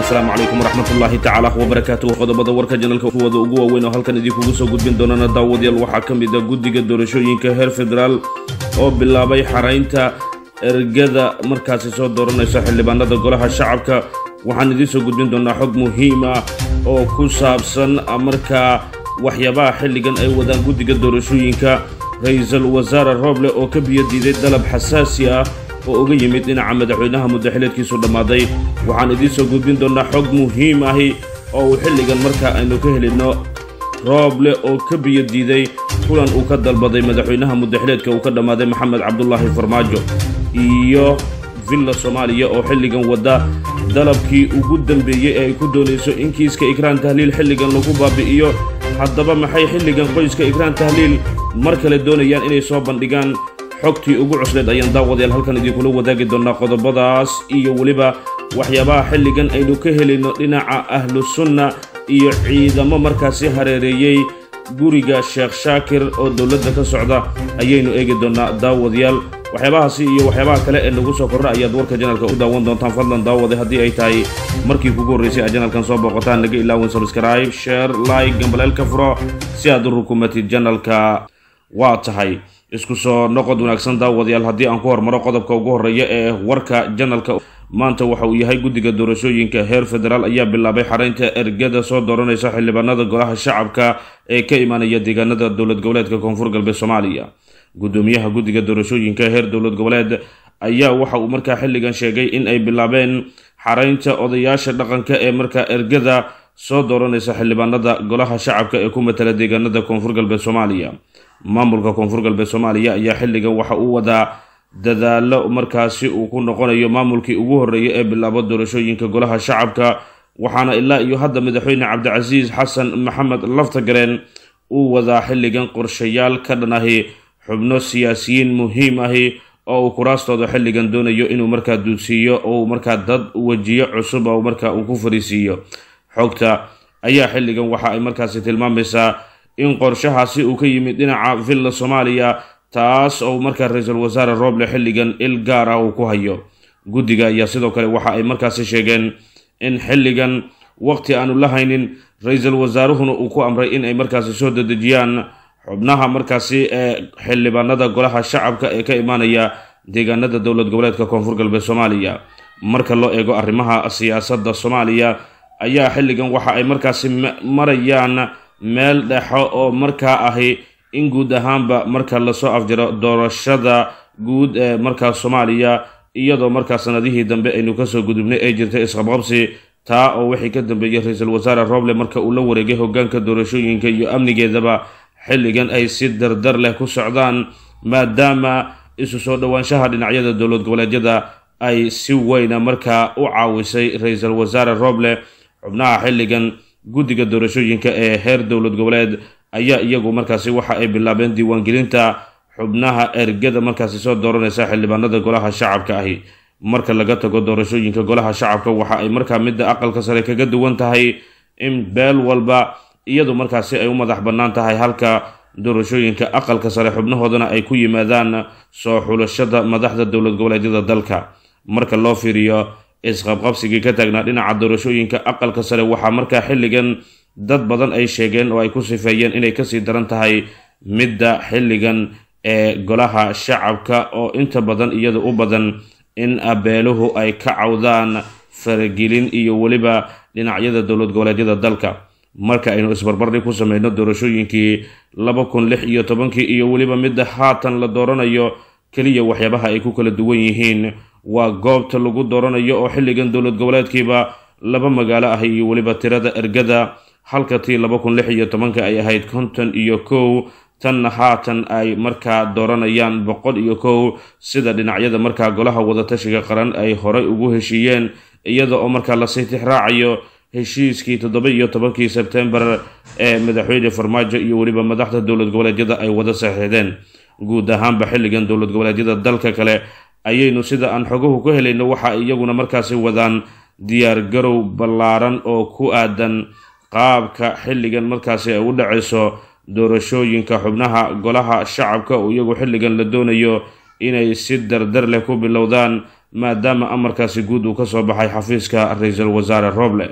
asalaamu calaykum waraxmatullaahi tacaala wabarakaatuh qodobada warka janalka kuwada ugu waaweyn oo halkan idinkugu soo gudbin doonana daawadayaal waxaa ka mid a guddiga doorashooyinka heer federaal oo bilaabay xaraynta ergada markaasi soo dooranaysa xildhibaanada golaha shacabka waxaan idiin soo gudbin doonaa xog muhiim ah oo ku saabsan markaa waxyaabaha xilligan ay wadaan guddiga doorashooyinka ra-iisul wasaare rooble oo ka biyo diiday dalab xasaasi ah oo uga yimid dhinaca madaxweynaha muddaxileedkiisu dhammaaday waxaan idiin soo gudbin doonaa xog muhiim ahi oo uu xilligan markaa aynu ka helino rooble oo ka biyo diiday kulan uu ka dalbaday madaxweynaha muddaxileedka uu ka dhammaaday maxamed cabdulaahi farmaajo iyo villa soomaaliya oo xilligan wadda dalabkii ugu dambeeyey ee ay ku doonayso in kiiska ikraan tahliil xilligan lagu baabi'iyo haddaba maxay xilligan qoyska ikraan tahliil mar kale doonayaan inay soo bandhigaan xogtii ugu cusleed ayaan daawadayaal halkan idinkula wadaagi doonaa qodobadaas iyo weliba waxyaabaha xilligan aynu ka helayno dhinaca ahlu sunna iyo ciidamo markaasi hareereeyey guriga sheekh shaakir oo dowladda ka socda ayaynu eegi doonaa daawadayaal waxyaabahaasi iyo waxyaabaha kale ee nagu soo korra ayaad warka janalka u daawan doontaan fadlan daawade haddii ay tahay markii kugu horraysay aad janalkan soo booqotaan naga ilaawin sabskribe share like gambaleelka furo si aad u rukumatid janalka waa tahay isku soo noqod wanaagsan daawadayaal haddii aan ku hormaro qodobka ugu horreeya ee warka janalka maanta waxa uu yahay guddiga doorashooyinka heer federaal ayaa bilaabay xaraynta ergada soo dooranaysa xildhibaanada golaha shacabka ee ka imaanaya deegaanada dowlad goboleedka koonfur galbeed soomaaliya guddoomiyaha guddiga doorashooyinka heer dowlad goboleed ayaa waxa uu markaa xilligan sheegay in ay bilaabeen xaraynta odayaasha dhaqanka ee markaa ergada soo dooranaysa xildhibaanada golaha shacabka ee ku matala deegaanada koonfur galbeed soomaaliya maamulka koonfur galbeed soomaaliya ayaa xilligan waxa uu wadaa dadaalo markaasi uu ku noqonayo maamulkii ugu horreeyay ee bilaabo doorashooyinka golaha shacabka waxaana ilaa iyo hadda madaxweyne cabdicasiis xasan maxamed laftagareen uu wadaa xilligan qorshayaal ka dhan ahi xubno siyaasiyiin muhiim ahi oo uu kuraastooda xilligan doonayo inuu markaa duudsiiyo oo uu markaa dad wejiyo cusub oo markaa uu ku fariisiiyo xogta ayaa xilligan waxa ay markaasi tilmaamaysaa in qorshahaasi uu ka yimid dhinaca villa soomaaliya taas oo markaa ra-iisul wasaare rooble xilligan il gaar ah uu ku hayo guddiga ayaa sidoo kale waxa ay markaasi sheegeen in xilligan waqti aanu la haynin ra-iisul wasaaruhuna uu ku amray in ay markaasi soo dedejiyaan xubnaha markaasi ee xildhibaanada golaha shacabka ee ka imaanaya deegaanada dowlad goboleedka koonfur galbeed soomaaliya marka loo eego arrimaha siyaasadda soomaaliya ayaa xilligan waxa ay markaasi marayaan meel dhexo oo markaa ahi in guud ahaanba marka lasoo afjiro doorashada guud ee markaa soomaaliya iyadoo markaa sanadihii dambe aynu kasoo gudubnay ay jirtay isqabqabsi taa oo wixii ka dambeeyey ra-iisul wasaare rooble marka uu la wareegay hogaanka doorashooyinka iyo amnigeedaba xilligan ay si dardar leh ku socdaan maadaama isu soo dhowaanshaha dhinacyada dowlad goboleedyada ay si weyna markaa u caawisay ra-iisul wasaare rooble xubnaha xilligan guddiga doorashooyinka ee heer dowlad goboleed ayaa iyagu markaasi waxa ay bilaabeen diiwaangelinta xubnaha ergada markaasi soo dooranaysa xildhibaanada golaha shacabka ahi marka laga tago doorashooyinka golaha shacabka waxa ay markaa midda aqalka sare kaga duwan tahay in beel walba iyadu markaasi ay u madax bannaan tahay halka doorashooyinka aqalka sare xubnahoodana ay ku yimaadaan soo xulashada madaxda dowlad goboleedyada dalka marka loo fiiriyo isqabqabsigii ka taagnaa dhinaca doorashooyinka aqalka sare waxaa markaa xilligan dad badan ay sheegeen oo ay ku sifeeyeen inay kasii daran tahay midda xilligan ee golaha shacabka oo inta badan iyada u badan in abeeluhu ay ka cawdaan faragelin iyo weliba dhinacyada dowlad goboleedyada dalka marka aynu isbarbardhig ku sameyno doorashooyinkii laba kun lix iyo tobankii iyo weliba midda haatan la dooranayo keliya waxyaabaha ay ku kala duwan yihiin waa goobta lagu dooranayo oo xilligan dowlad goboleedkiiba laba magaalo ah iyo weliba tirada ergada halka tii laba kun lix iyo tobanka ay ahayd konton iyo kow tanna haatan ay markaa dooranayaan boqol iyo kow sida dhinacyada markaa golaha wadatashiga qaran ay horay ugu heshiiyeen iyada oo markaa lasii tixraacayo heshiiskii toddoba iyo tobankii sebtembar ee madaxweyne farmaajo iyo weliba madaxda dowlad goboleedyada ay wada saxiixdeen guud ahaanba xilligan dowlad goboleedyada dalka kale ayaynu sida aan xoguhu ku helayno waxa iyaguna markaasi wadaan diyaar garow ballaaran oo ku aadan qaabka xilligan markaasi ay u dhacayso doorashooyinka xubnaha golaha shacabka oo iyagu xilligan la doonayo inay si dardar leh ku bilowdaan maadaama amarkaasi guud uu kasoo baxay xafiiska ra-iisul wasaare roble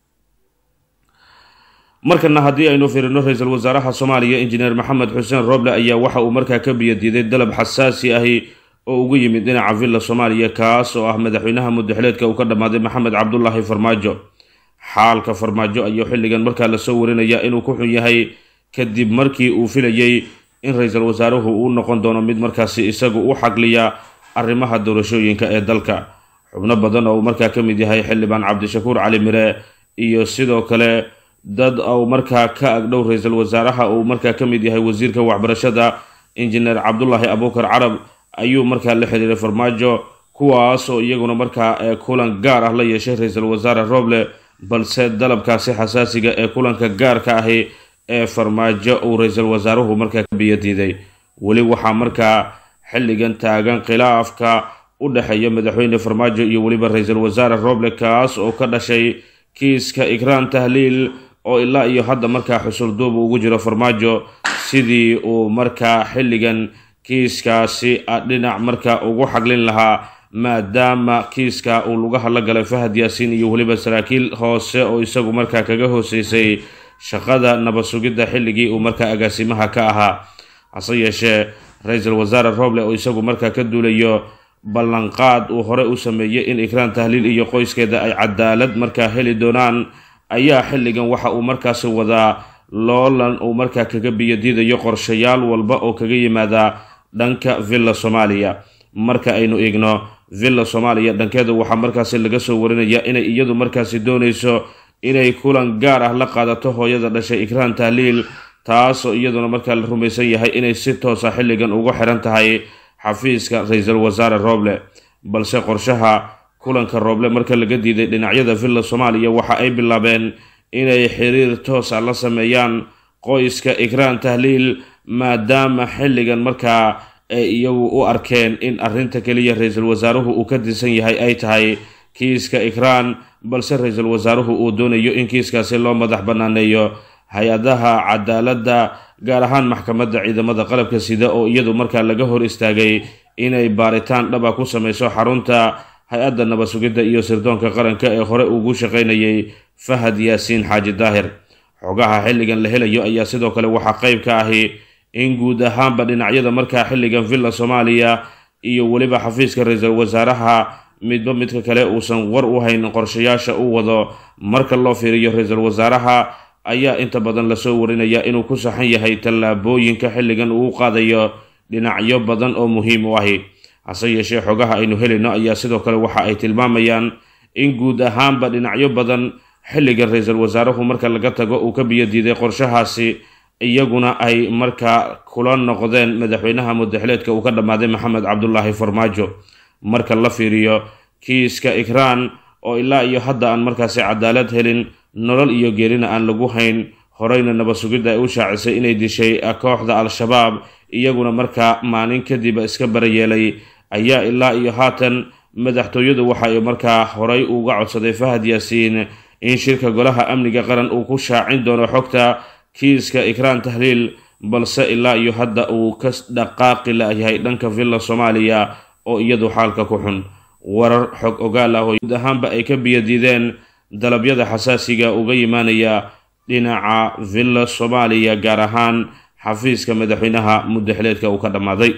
markana haddii aynu fiirino ra-iisul wasaaraha soomaaliya injineer maxamed xuseen roble ayaa waxa uu markaa ka biyadiiday dalab xasaasi ahi oo ugu yimid dhinaca villa soomaaliya kaas oo ah madaxweynaha mudaxileedka uu ka dhammaaday maxamed cabdulaahi farmaajo xaalka farmaajo ayuu xilligan markaa lasoo warinaya inuu ku xun yahay kadib markii uu filayay in ra-iisul wasaaruhu uu noqon doono mid markaasi isagu u xagliya arrimaha doorashooyinka ee dalka xubno badan oo uu markaa ka mid yahay xildhibaan cabdishakuur cali mire iyo sidoo kale dad uu markaa ka agdhow ra-iisul wasaaraha uu markaa ka mid yahay wasiirka waxbarashada injineer cabdulaahi abuukar carab ayuu markaa la xiriiray farmaajo kuwaas oo iyaguna markaa ee kulan gaar ah la yeeshay ra-iisul wasaare roble balse dalabkaasi xasaasiga ee kulanka gaarka ahi ee farmaajo uu ra-iisul wasaaruhu markaa ka biyadiiday weli waxaa markaa xilligan taagan khilaafka u dhexeeya madaxweyne farmaajo iyo weliba ra-iisul wasaare roble kaas oo ka dhashay kiiska ikraan tahliil oo ilaa iyo hadda markaa xusulduub ugu jiro farmaajo sidii uu markaa xilligan kiiskaasi dhinac markaa ugu xaglin lahaa maadaama kiiska uu lugaha la galay fahad yaasiin iyo weliba saraakiil hoose oo isagu markaa kaga hooseysay shaqada nabad sugidda xilligii uu markaa agaasimaha ka ahaa hase yeeshee ra-iisul wasaare roble oo isagu markaa ka duulayo ballanqaad uu hore u sameeyey in ikraan tahliil iyo qoyskeeda ay cadaalad markaa heli doonaan ayaa xilligan waxa uu markaasi wadaa loolan uu markaa kaga biyadiidayo qorshayaal walba oo kaga yimaada dhanka villa soomaaliya marka aynu eegno villa soomaaliya dhankeeda waxaa markaasi laga soo warinaya inay iyadu markaasi doonayso inay kulan gaar ah la qaadato hooyada dhashay ikraan tahliil taasoo iyaduna markaa la rumaysan yahay inay si toosa xilligan ugu xiran tahay xafiiska ra-iisul wasaare roble balse qorshaha kulanka rooble marka laga diiday dhinacyada villa soomaaliya waxa ay bilaabeen inay xiriir toosa la sameeyaan qoyska ikraan tahliil maadaama xilligan markaa ay iyagu u arkeen in arrinta keliya ra-iisul wasaaruhu uu ka tirsan yahay ay tahay kiiska ikraan balse ra-iisul wasaaruhu uu doonayo in kiiskaasi loo madax banaaneeyo hay-adaha cadaaladda gaar ahaan maxkamadda ciidamada qalabka sida oo iyadu markaa laga hor istaagay inay baaritaan dhaba ku sameyso xarunta hay-adda nabad sugidda iyo sirdoonka qaranka ee hore ugu shaqaynayay fahad yaasiin xaaji daahir xogaha xilligan la helayo ayaa sidoo kale waxaa qeyb ka ahi in guud ahaanba dhinacyada markaa xilligan villa soomaaliya iyo weliba xafiiska ra-iisul wasaaraha midba midka kale uusan war u hayn qorshayaasha u wado marka loo fiiriyo ra-iisul wasaaraha ayaa inta badan lasoo warinaya inuu ku saxan yahay tallaabooyinka xilligan uu qaadayo dhinacyo badan oo muhiim u ahi hase yeeshee xogaha aynu helayno ayaa sidoo kale waxa ay tilmaamayaan in guud ahaanba dhinacyo badan xilligan ra-iisul wasaaruhu marka laga tago uu ka biyadiiday qorshahaasi iyaguna ay markaa kula noqdeen madaxweynaha mudaxileedka uu ka dhammaaday maxamed cabdulaahi farmaajo marka la fiiriyo kiiska ikraan oo ilaa iyo hadda aan markaasi cadaalad helin nolol iyo geerina aan lagu hayn horeyna nabad sugidda ay u shaacisay inay dishay kooxda al-shabaab iyaguna markaa maalin kadib iska barayeelay ayaa ilaa iyo haatan madaxtooyadu waxa ay markaa horey uga codsaday fahad yaasiin in shirka golaha amniga qaran uu ku shaacin doono xogta kiiska ikraan tahliil balse ilaa iyo hadda uu ka dhaqaaqi layahay dhanka villa soomaaliya oo iyadu xaalka ku xun warar xog ogaal ah oo guud ahaanba ay ka biyadiideen dalabyada xasaasiga uga yimaanaya dhinaca villa soomaaliya gaar ahaan xafiiska madaxweynaha mudaxileedka uu ka dhammaaday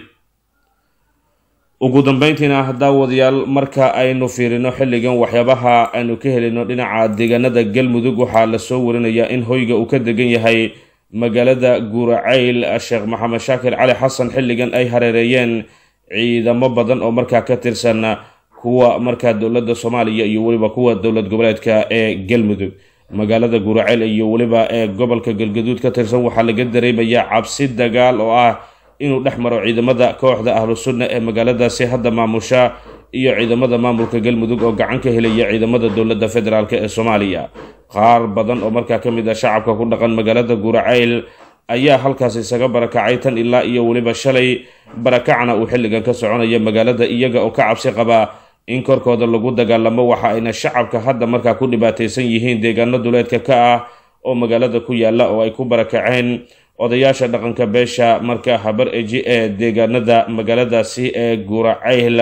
ugu dambeyntiina daawadayaal marka aynu fiirino xilligan waxyaabaha aynu ka helino dhinaca deegaanada galmudug waxaa lasoo warinayaa in hoyga uu ka degan yahay magaalada guuracayl sheekh maxamed shaakir cali xasan xilligan ay hareereeyeen ciidamo badan oo markaa ka tirsan kuwa markaa dowladda soomaaliya iyo weliba kuwa dowlad goboleedka ee galmudug magaalada guuracayl iyo weliba ee gobolka galgaduud ka tirsan waxaa laga dareemayaa cabsi dagaal oo ah inuu dhex maro ciidamada kooxda ahlu sunna ee magaaladaasi hadda maamusha iyo ciidamada maamulka galmudug oo gacan ka helaya ciidamada dowladda federaalk ee soomaaliya qaar badan oo markaa ka mid ah shacabka ku dhaqan magaalada guuracayl ayaa halkaas isaga barakacay tan ilaa iyo weliba shalay barakacna uu xilligan ka soconaya magaalada iyaga oo ka cabsi qaba in korkooda lagu dagaalamo waxa ayna shacabka hadda markaa ku dhibaataysan yihiin deegaano duleedka ka ah oo magaalada ku yaala oo ay ku barakaceen odayaasha dhaqanka beesha marka habar eji ee deegaanada magaaladaasi ee guuracayl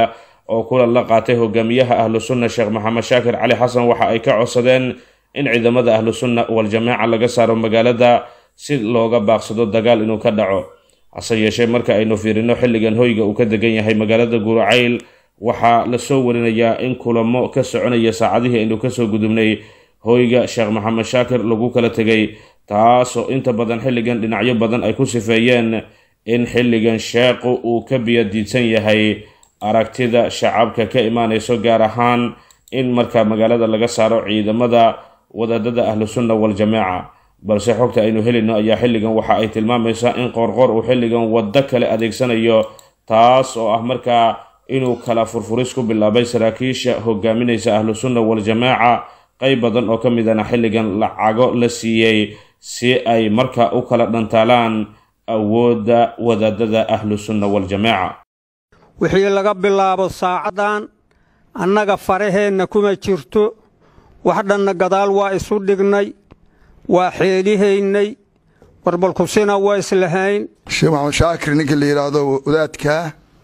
oo kulan la qaatay hogaamiyaha ahlu sunna sheekh maxamed shaakir cali xasan waxa ay ka codsadeen in ciidamada ahlu sunna wal-jamaaca laga saaro magaalada si looga baaqsado dagaal inuu ka dhaco hase yeeshee marka aynu fiirino xilligan hoyga uu ka degan yahay magaalada guracayl waxaa lasoo warinayaa in kulamo ka soconaya saacadihii aynu kasoo gudubnay hoyga sheekh maxamed shaakir lagu kala tegay taasoo inta badan xilligan dhinacyo badan ay ku sifeeyeen in xilligan sheekhu uu ka biyadiidsan yahay aragtida shacabka ka imaanayso gaar ahaan in markaa magaalada laga saaro ciidamada wadaadada ahlu sunna wal-jamaaca balse xogta aynu helino ayaa xilligan waxa ay tilmaamaysaa in qoorqoor uu xilligan waddo kale adeegsanayo taas oo ah markaa inuu kala furfuris ku bilaabay saraakiisha hogaaminaysa ahlu sunna wal-jamaaca qeyb badan oo ka midana xilligan lacago la siiyey si ay markaa u kala dhantaalaan awoodda wadaadada ahlu sunna wal-jamaaca wixii laga bilaabo saacaddan annaga faraheenna kuma jirto wax dhanna gadaal waa isu dhignay waa xeelihaynay warbalkusina waa islahayn sheekh maxamed shaakir ninka la yidhaahdo wadaadkaa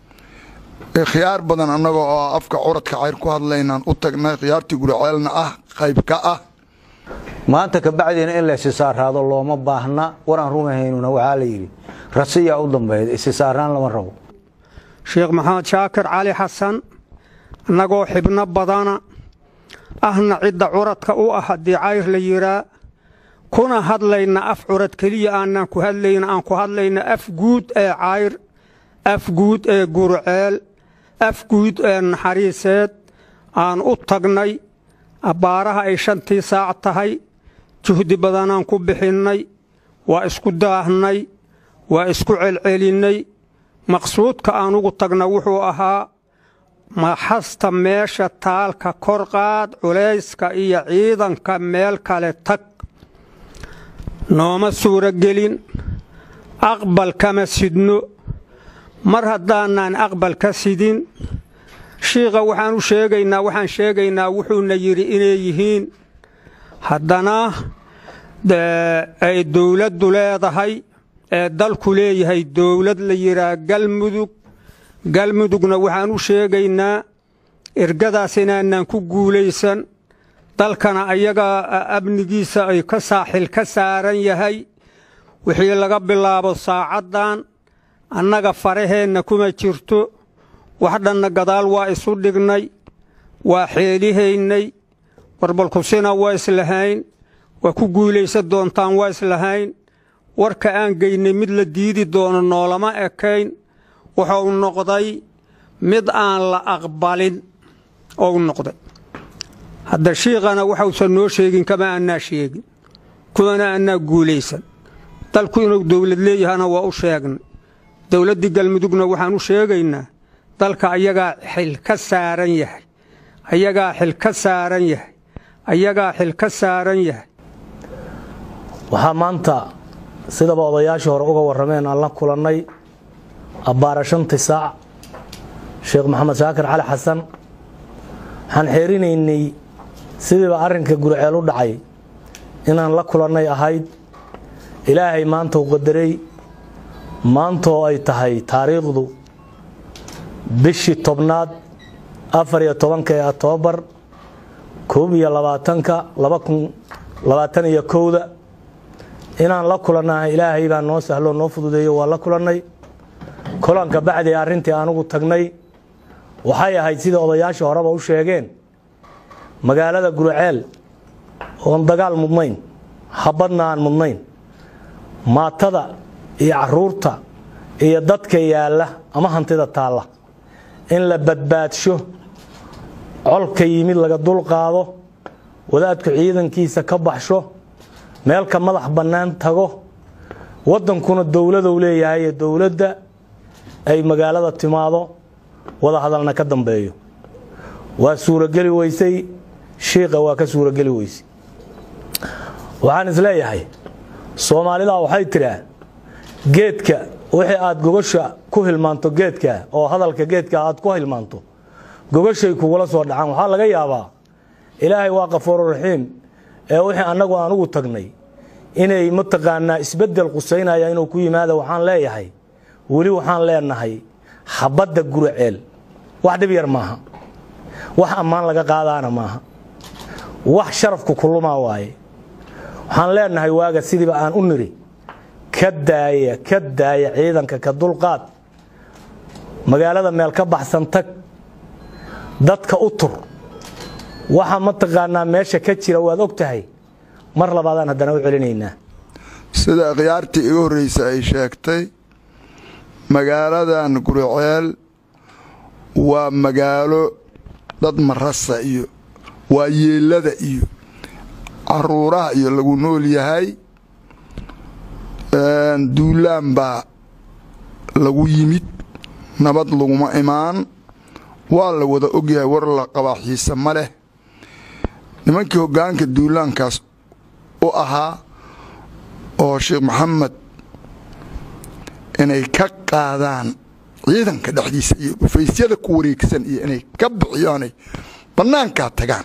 khiyaar badan annaga oo afka curadka cayr ku hadlaynaan u tagnay khiyaartii guraceelna ah qayb ka ah maanta kabacdiina in la isisaaraado looma baahna war aan rumahaynuna waxaa la yidhi rasiyaa u dambayda isisaaraan lama rabo sheekh maxamed shaakir cali xasan annagoo xibno badana ahna cidda curadka u ah haddii cayr la yidhaa kuna hadlayna af curad keliya aanaan ku hadlayna aan ku hadlayna af guud ee cayr af guud ee gurceel af guud ee naxariiseed aan u tagnay abbaaraha ay shantii saac tahay juhdi badanaan ku bixinnay waa isku daahnay waa isku celcelinnay maqsuudka aan ugu tagna wuxuu ahaa maxasta meesha taalka korqaad culayska iyo ciidanka meel kale tag nooma suuragelin aqbal kama sidno mar haddaanaan aqbal ka sidin shiikha waxaan u sheegaynaa waxaan sheegaynaa wuxuuna yidhi inay yihiin haddana ay dowladdu leedahay ee dalku leeyahay dowlad la yidhaah galmudug galmudugna waxaan u sheegaynaa ergadaas inaanaan ku guulaysan dalkana ayaga amnigiisa ay ka saaxil ka saaran yahay wixii laga bilaabo saacaddan annaga faraheenna kuma jirto wax dhanna gadaal waa isu dhignay waa xeelihaynay warbalkusina waa islahayn waa ku guulaysan doontaan waa islahayn warka aan geynay mid la diidi doono noolama ekayn wuxuu noqday mid aan la aqbalin ou noqday hadda shiikhana waxausan noo sheegin kama annaa sheegin kuwana annaa guulaysan dalku inuu dowlad leeyahana waa u sheegnay dowladdii galmudugna waxaan u sheegaynaa dalka ayagaa xil ka saaran yahay ayagaa xil ka saaran yahay ayagaa xil ka saaran yahay waxaa maanta sidaba odayaashii hore uga warrameen aan la kulannay abbaara shantii saac sheekh maxamed shaakir cali xasan waxaan xeerinaynay sidiiba arrinka gurceel u dhacay inaan la kulannay ahayd ilaahay maanta u qadaray maantoo ay tahay taariikhdu bishii tobnaad afar iyo tobanka ee octoobar koob iyo labaatanka laba kun labaatan iyo kowda inaan la kulannaha ilaahay baa noo sahloo noo fududeeyo waa la kulannay kulanka bacdi arrintii anugu tagnay waxay ahayd sida odayaashii horeba u sheegeen magaalada gurceel oon dagaal mudnayn habadna aan mudnayn maatada iyo caruurta iyo dadka yaalla ama hantida taalla in la badbaadsho colka yimid laga dulqaado wadaadku ciidankiisa ka baxsho meelka madax bannaan tago waddankuna dowladou leeyahay ee dowladda ay magaalada timaado wada hadalna ka dambeeyo waa suurogeli weysay shiiqa waa ka suurogeli weysay waxaan isleeyahay soomaalida waxay tidhaa geedka wixii aad gogasha ku hilmaanto geedka oo hadalka geedka aad ku hilmaanto gogashay kugula soo dhacaan waxaa laga yaabaa ilaahay waa kafuururaxiim ee wixii annagu aan ugu tagnay inay mataqaanaa isbeddel qusaynaya inuu ku yimaada waxaan leeyahay weli waxaan leenahay xabadda guraceel wax dhib yar maaha wax ammaan laga qaadaana maaha wax sharafku kulumaa waaye waxaan leenahay waaga sidiiba aan u niri ka daaya ka daaya ciidanka ka dulqaad magaalada meel ka baxsan tag dadka u tur waxa mataqaanaa meesha ka jira waad og tahay mar labaadaan haddana u celinaynaa sida khiyaartii iga horreysa ay sheegtay magaaladan guriceel waa magaalo dad marasa iyo waa yeelada iyo caruuraha iyo lagu nool yahay duulaan baa lagu yimid nabad laguma imaan waa la wada ogyahay war la qabaa xiise ma leh nimankii hoggaanka duulaankaas u ahaa oo sheekh maxamed inay ka qaadaan ciidanka dhexdiisa iyo dhufaysyada ku wareegsan iyo inay ka bixiyaanay bannaankaa tagaan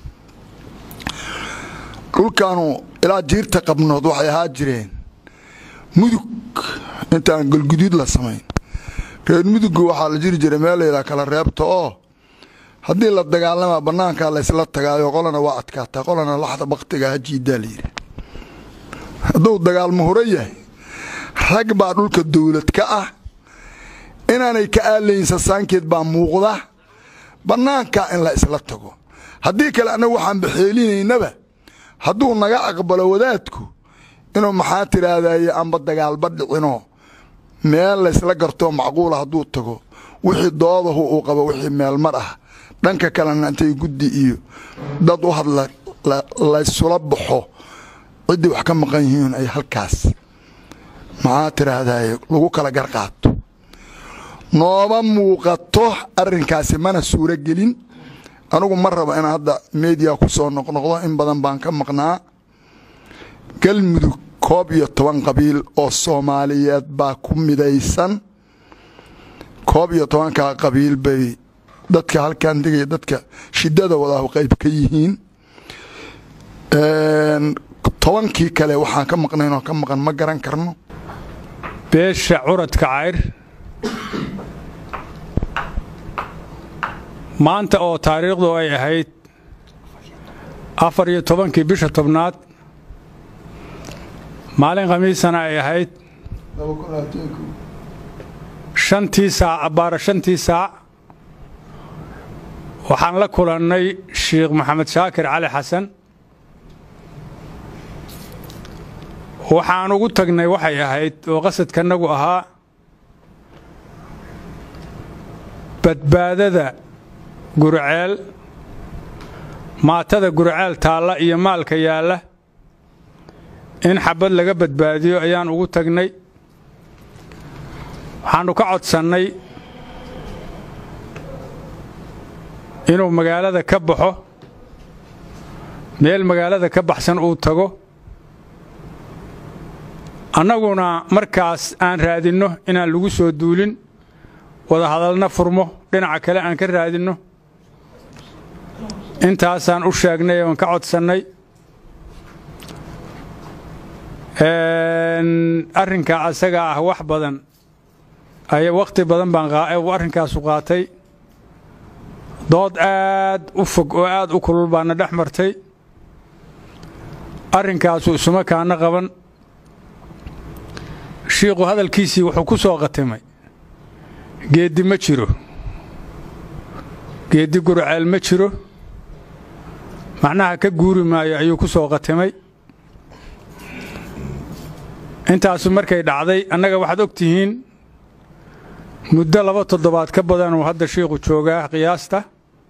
dhulkaanu ilaa jiirta qabnood waxay ahaa jireen mudug intaan galguduud la samayn reer mudugga waxaa la jiri jiray meel layidhaha kala reebta oo haddii la dagaalamaa bannaankaa laysla tagaayo qolana waa adkaataa qolana laxda baktiga hajiidaa layidhi hadduu dagaalmo hore yahay rag baa dhulka dawlad ka ah inaanay ka aalayn sasaankeed baa muuqda bannaankaa in la isla tago haddii kale annagu waxaan baxeelinaynaba hadduu naga aqbalo wadaadku inuu maxaa tiraahdaye amba dagaalba dhicinoo meel laysla gartoo macquula hadduu tago wixii doodahu uu qabo wixii meelmar ah dhanka kalena intay guddi iyo dad u hadla laysula baxo ciddii wax ka maqan yihiin ay halkaas maxaa tiraahdaye lagu kala garqaato nooma muuqato arrinkaasi mana suuro gelin anugu ma rabo inaan hadda meediya ku soo noqnoqdo in badan baan ka maqnaa galmudug koob iyo toban qabiil oo soomaaliyeed baa ku midaysan koob iyo tobankaa qabiil bay dadka halkan degaya dadka shidada wadaahu qayb ka yihiin tobankii kale waxaan ka maqnayn oo ka maqan ma garan karno beesha curadka cayr maanta oo taariikhdu ay ahayd afar iyo tobankii bisha tobnaad maalin khamiisana ay ahayd shantii saac abbaara shantii saac waxaan la kulannay sheikh maxamed shaakir cali xasan waxaan ugu tagnay waxay ahayd oo qasadkanagu ahaa badbaadada gurceel maatada gurceel taalla iyo maalka yaalla in xabad laga badbaadiyo ayaan ugu tagnay waxaannu ka codsannay inuu magaalada ka baxo meel magaalada ka baxsan uu tago annaguna markaas aan raadinno inaan lagu soo duulin wadahadalna furmo dhinaca kale aan ka raadinno intaasaan u sheegnay oon ka codsannay arrinka asaga ah wax badan ay wakhti badan baan arrinkaasu qaatay dood aad u fog oo aad u kulul baana dhex martay arrinkaasu isuma kaana qaban shiikhu hadalkiisii wuxuu ku soo qatimay geeddi ma jiro geeddi gurceel ma jiro macnaha ka guuri maayo ayuu ku soo qatimay intaasu markay dhacday annaga waxaad og tihiin muddo laba toddobaad ka badanuu hadda shiikhu joogaa qiyaasta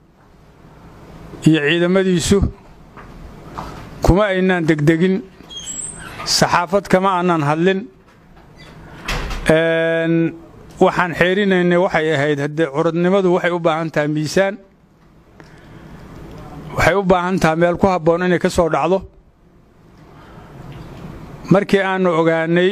iyo ciidamadiisu kuma aynaan degdegin saxaafad kama aanaan hadlin waxaan xeerinaynay waxay ahayd haddee curadnimadu waxay u baahan tahay miisaan waxay u baahan tahay meel ku habboon inay ka soo dhacdo markii aannu ogaanay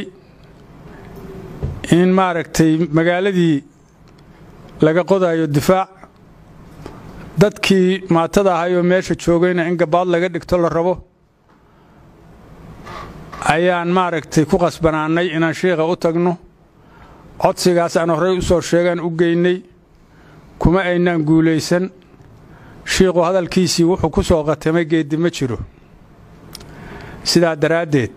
in maaragtay magaaladii laga qodayo difaac dadkii maatada ahayoo meesha joogayna in gabaad laga dhigto la rabo ayaan maaragtay ku qasbanaannay inaan shiikha u tagno codsigaas aan horey u soo sheegaan u geynay kuma aynaan guulaysan shiikhu hadalkiisii wuxuu ku soo qatamay geeddi ma jiro sidaa daraaddeed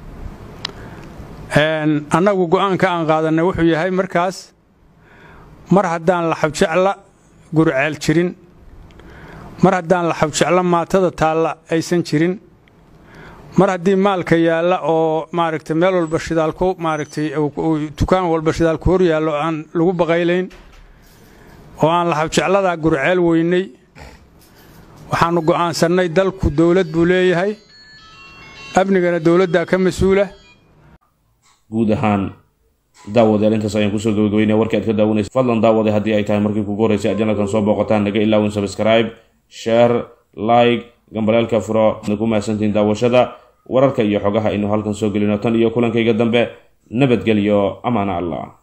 annagu go'aanka aan qaadanay wuxuu yahay markaas mar haddaan laxabjecla gurceel jirin mar haddaan laxabjeclo maatada taalla aysan jirin mar haddii maalka yaalla oo maaragtay meel walba shidaalku maaragtay dukaan walba shidaalku hor yaallo aan lagu baqaylayn oo aan laxabjecladaa gurceel weynay waxaannu go'aansannay dalku dowlad buu leeyahay amnigana dowladdaa ka mas-uula guud ahaan daawadayaal intaas ayaan kusoo gabagabeynaya warkii aad ka daawanaysa fadlan daawaday haddii ay tahay markii kugu horreysay aad janalkan soo booqataan naga ilaawin subscribe share like gambaleelka furo adna ku mahadsantihiin daawashada wararka iyo xogaha aynu halkan soo gelino tan iyo kulankayga dambe nabadgelyo amaana allah